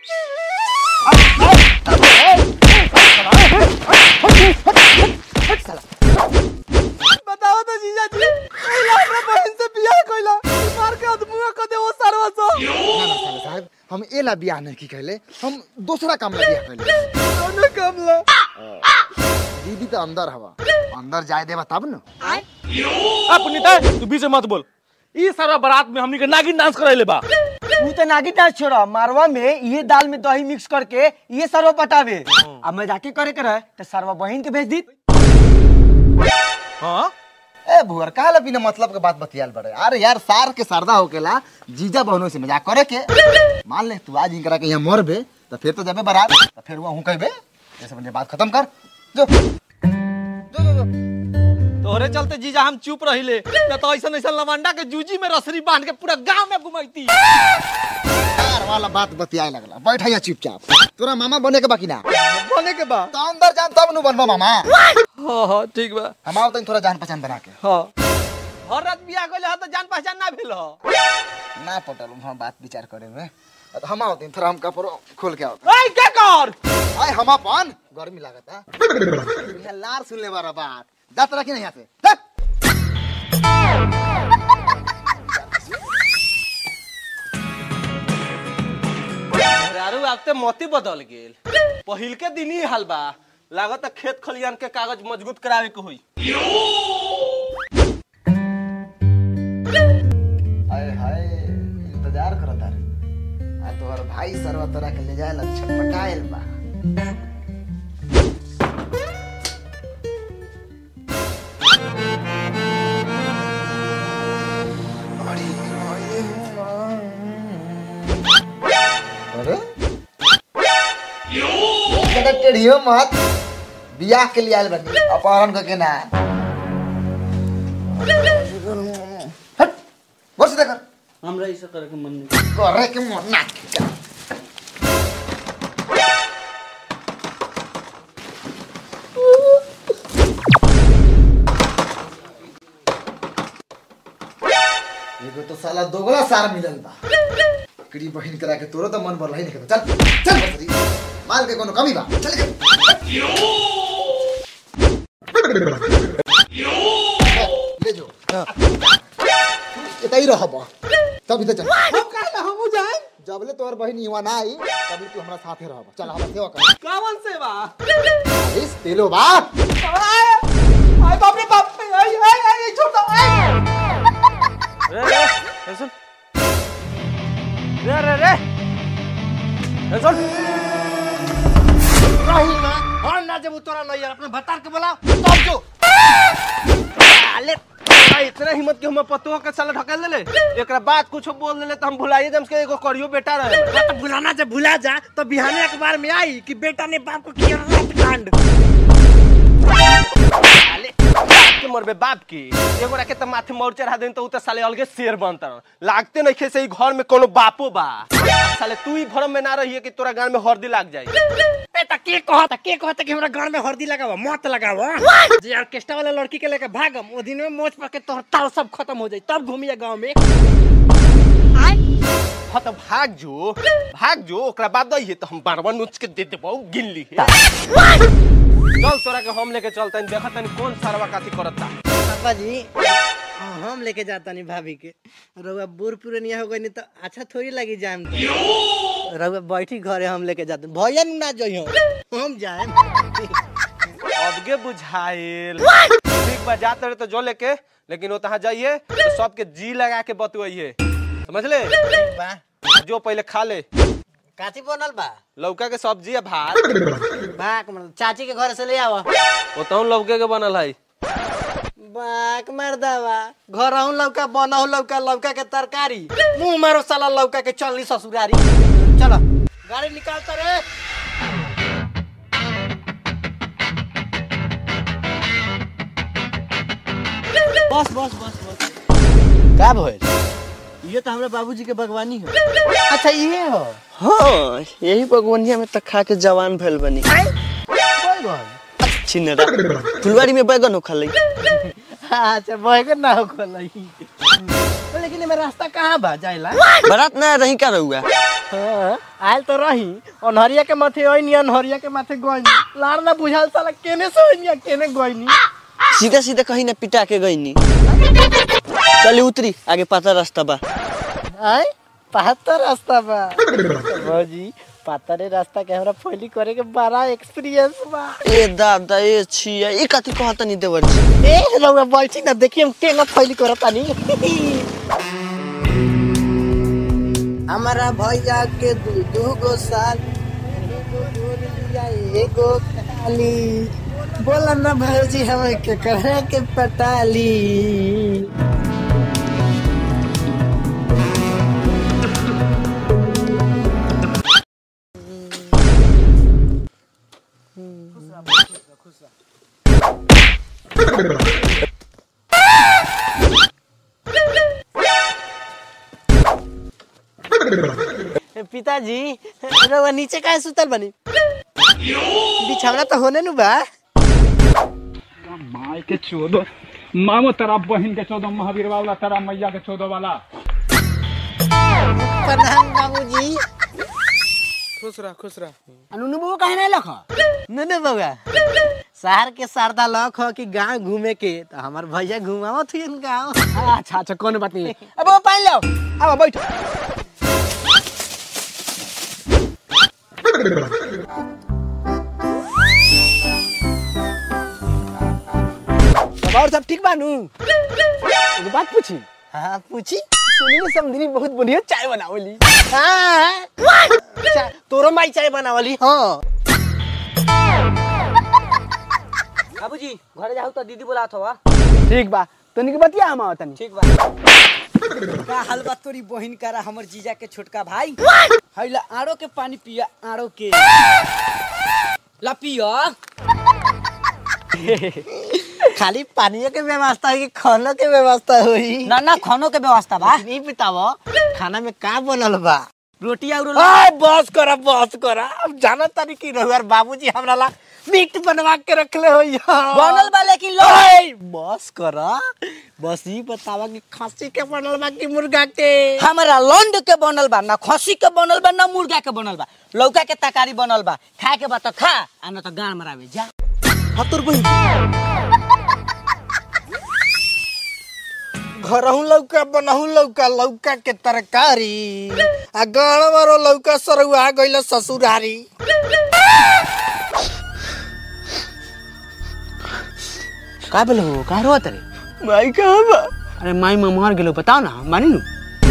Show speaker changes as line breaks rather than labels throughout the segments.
बताओ तो जीजा जी पहिला हमरा बहन से बियाह कइला मार के अदमुआ क दे वो सरवा सो
ना ना साले साहब हम एला बियाह नहीं की कहले हम दूसरा काम ला बियाह कहले
कौन कमला
दीदी तो अंदर हवा अंदर जाए देबा तब न
आ पुनीता तू बीच में मत बोल ई सारा बारात में हमनी के नागिन डांस कराइले बा
तू तो नागी डांस छोड़ा मारवा में ये दाल में दही मिक्स करके ये सरवा पटावे अब मैं जाके करे के रहे तो सरवा बहन के भेज दी
हां
ए भुअर काला बिना मतलब के बात बतियाल बड़े अरे यार सार के सरदा होकेला जीजा बहनों से मजाक करे के मान ले तू आज इनकरा के यहाँ मरबे तो फिर तो जबे बारात तो फिर वहाँ कहबे ऐसे मुझे बात खत्म कर जो जो जो, जो।
तोहरे चलते जीजा हम चुप रहिले न तो ऐसा ऐसा लवंडा के जूजी में रसरी बांध के पूरा गांव में घुमाईती
यार वाला बात बतियाए लगला बैठ यहाँ चुपचाप तोरा मामा बने के बाकी ना
बने के बा
तो अंदर जान तब नु बनबा मामा
हां हां ठीक बा
हम आओ तनी थोड़ा जान पहचान बना के
हां हर रात बियाह कइले ह तो जान पहचान ना भेल ह
ना पटल हम बात विचार करे में तो हम आओ तनी थोड़ा हम कपड़ो खोल के आओ
ओए क्या कर
आय हम अपन गर्मी लागता यहाँ लार सुन ले बारा बात जात रखी नहीं यहाँ से जा।
यारू आपते मोती बदल गेल पहिल के दिन ही हाल बा लागत खेत खलियान के कागज मजबूत करावे के होई
हाय हाय इंतजार करत तारे आ तोहर भाई सरवा तोरा के ले जाए ला छटपटाइल बा अरे जरा टेढ़ियो मत बियाह के लिए आयल बनी अपहरण करके ना हट बस देखर
हमरा ऐसा करे के मन नहीं
करे के मन ना कर। एगो तो साला दोगला सार मिलल बा कड़ी बहिन करा के तोरो तो मन भरला ही नहीं चल चल बसरी माल के कोनो कमी बा चल के ले जो इतना ही रहब तब इधर चल
हम कहला हमू जाए
जबले तोहर बहिन युवा ना आई तबले तू हमरा साथे रहब चल हमरा सेवा कर
कावन से बा
इस तेलो बा
आय आय बाप रे बाप आय आय आय छोड़ दो आय
रे रे ए सुन रे रे रे ए सुन
रही ना
और ना जब तोरा नहीं यार अपने भतार के बोला तब जो अले भाई इतना हिम्मत के हम पतो के साला ढकेल देले एकरा बाद कुछ बोल देले तो हम भुलाइए जम के एगो करियो बेटा रहे
तो भुलाना जब भुला जा तो बिहाने अखबार में आई कि बेटा ने बाप को किया रात कांड
अले बाप के मरबे बाप की एगो रखे तो माथे मोर चढ़ा देन तो उ तो साले अलगे शेर बनता लागते नहीं खे से ई घर में कोनो बापो बा साले तू ही भरम में ना रहिए कि तोरा गान में हरदी लाग जाए
बेटा के कहता के कहता कि हमरा घर में हल्दी लगावा मत लगावा जे ऑर्केस्ट्रा वाला लड़की के लेके भागम ओ दिन में मोच पर के तोहर ताल सब खत्म हो जाई तब घूमिया गांव में
हाँ तो भाग जो भाग जो ओकरा बाद दही तो हम बारवा नोच के दे देबो गिन ली चल तोरा के हम लेके चलते देखा तनी कौन सारवा काथी करता
पापा जी हाँ, हम लेके जाता नहीं भाभी के रउआ बूढ़ पुरनिया हो गई तो अच्छा थोड़ी लगी जाम तो रउआ बैठी घरे हम लेके जाते भैया ना जइहो हम जाए
अबगे बुझाइल ठीक बा जाते रहे तो जो लेके लेकिन वो तहाँ जाइए तो सबके जी लगा के बतवाइए समझ ले
बा
जो पहले खा ले
काची बनल बा
लौका के सब्जी है भात
बाक मतलब चाची के घर से ले आवा
वो तो लौके के बनल है
बाक मर्दावा घर आहू लौका बनहू लौका लौका के तरकारी मुंह मारो साला लौका के चलनी ससुरारी चलो गाड़ी निकालता रे बस बस बस बस
का भइल
ये तो हमरा बाबूजी के बागवानी है अच्छा ये हो
हाँ यही बागवनिया में तक खा के जवान भइल बनी
बैगन
छिनरा फुलवारी में बैगन हो खा
अच्छा बैगन ना हो खोलाई लेकिन एमे रास्ता कहाँ बा जाइला
बारात ना रही का रहुआ
हाँ, आयल तो रही अनहरिया के माथे ओइनी अनहरिया के माथे गइनी लाड़ ना बुझाल साला केने से ओइनी केने गइनी
सीधे सीधे कहीं ना पिटा के गई नी चली उतरी आगे पता रास्ता बा
आय पातर रास्ता बा भौजी पातरे रास्ता के हमरा फैली करे के बड़ा एक्सपीरियंस बा
ए दादा ए छिया ए कथी कहत नहीं देवर छी
ए रउआ बैठी ना देखिए हम केना फैली करत तानी हमारा भैया के दू दू गो साल एगो गोर लिया एगो काली बोला ना भौजी हमें के कहे के पटाली पिताजी रउआ नीचे काहे सुतल बनी बिछौना तो होने नु बा
माय के चौदह मामो तेरा बहन के चौदह महावीर वाला तेरा मैया के चौदह वाला
प्रणाम बाबूजी
खुश रह खुश रह
अनुनु बाबू काहे नहीं लख नने बाबा शहर के सरदा लख हो कि गांव घूमे के तो हमार भैया घुमावत हुई गांव
अच्छा अच्छा कोनो बात नहीं अब वो पानी लो अब बैठ और सब ठीक बानू एगो बात पूछी
हाँ पूछी
सुनी ने समझनी बहुत बढ़िया चाय बनावली
हाँ चा- तोरो माई चाय बनावली हाँ
बाबूजी घरे जाऊ तो दीदी बोला हवा
ठीक बा तनी के बतिया हम आवतनी
ठीक बा का हलवा तोरी बहिन करा हमर जीजा के छोटका भाई हैला आड़ो के पानी पिया आड़ो के ला पिया
खाली पानी के व्यवस्था है कि खाना के व्यवस्था हुई
ना ना खानो के व्यवस्था बा
नहीं बतावो खाना में का बनल बा
रोटी और
आय बस करा बस करा अब जाना तारी की रहुआर बाबूजी हमरा ला मीट बनवा के रखले हो
बनल बा लेकिन लो
बस करा बस ही बतावा कि खस्सी के बनल बा कि मुर्गा के
हमरा लंड के बनल बा ना खसी के बनल बा ना मुर्गा के बनल बा लौका के तरकारी बनल बा खाए के बा तो खा आ ना तो गान मरावे जा
हतुर बहिन घरहू लौका बनहू लौका लौका के तरकारी आ गाँव मारो लौका सरुआ गइल ससुरारी
का बोलो का रोत रे
माई कहाँ बा
अरे माई में मर गेलो बताओ ना मानी नु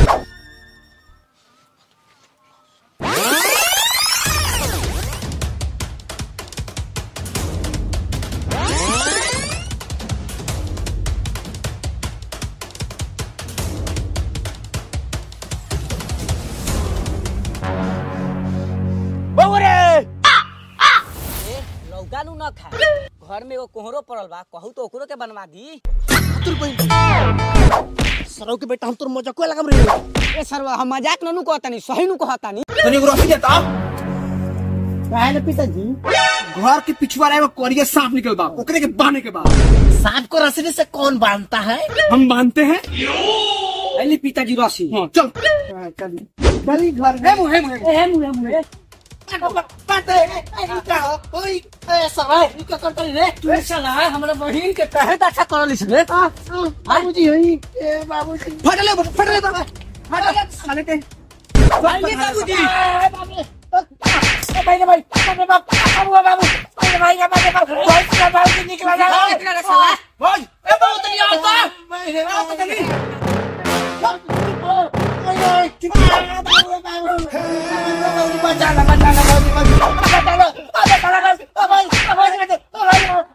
लौका नु न खा घर में एगो कोहरो पड़ल बा कहू तो ओकरो के बनवा दी
हतुर बहिन सरौ के बेटा हम तोर मजाक लगाम रे
ए सरवा हम मजाक ननु कहतानी सही नु कहतानी
तनी को रखी देता
काहे पिताजी
घर के पिछवाड़े में कोरिया सांप निकल बा ओकरे के बांधे के बा
सांप को रस्सी से कौन बांधता है
हम बांधते हैं
अली पिताजी रसी
हाँ चल
चली घर में
हेमु हेमु हेमु
तू साला हमरा बहिन के कहे त अच्छा करलिस रे
बाबूजी होई ए बाबूजी
फटले फटले तो फटले साले ते
भाई बाबूजी
भाई भाई बाबू बाबू बाबू भाई का बाबू बाबू भाई का बाबू निकला जा
निकला रे साला
भाई ए बाबू तनी आता
बाबू तनी बचाना बचाना बाबू बचाना बचाना बचाना